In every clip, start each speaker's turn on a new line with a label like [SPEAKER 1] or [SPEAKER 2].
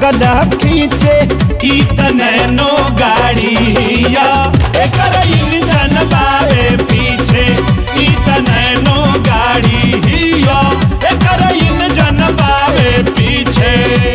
[SPEAKER 1] लागल खींचे
[SPEAKER 2] ई त नैनो गाड़ी हिया एकर इंजन बावे पीछे ई त नैनो गाड़ी हिया एकर इंजन बावे पीछे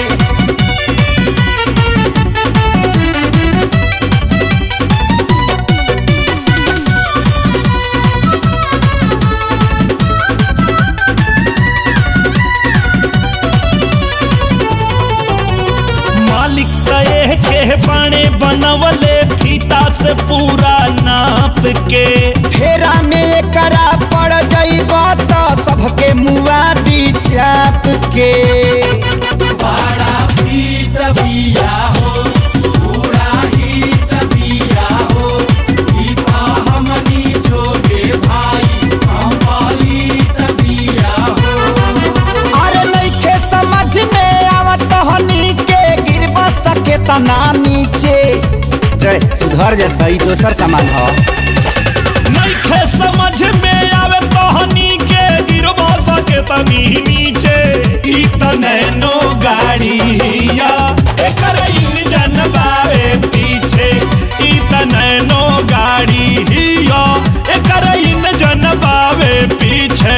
[SPEAKER 2] मालिक तय के बाणे बनवले फीता से पूरा नाप के
[SPEAKER 1] फेरा में करा पड़ जाइब तो सबके मुआ दी चाप के
[SPEAKER 2] बड़ा फीट बिया हो पूरा हीट बिया हो ई पा हमनी जोगे भाई कंपलीट बिया हो
[SPEAKER 1] अरे नइखे समझ में आवत हनी के गिरब सके तना नीचे रे सुधर जैसा ही दोसर सामान हो
[SPEAKER 2] नइखे समझ में आवे तहनी के गिरबा सके तनी नीचे ई त नैनो गाड़ी हिया एकर इंजन बावे पीछे ई त नैनो गाड़ी हिया एकर इंजन बावे पीछे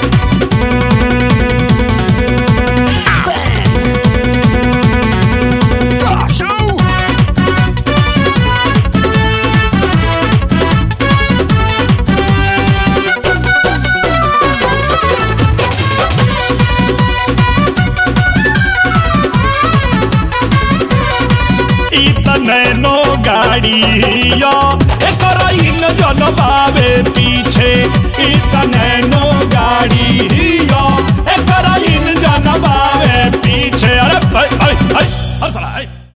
[SPEAKER 2] ई त नैनो गाड़ी हिया एकर इंजन बावे पीछे ई त नैनो गाड़ी हिया एकर इंजन बावे पीछे अरे भाई भाई भाई अरे साला, ऐ।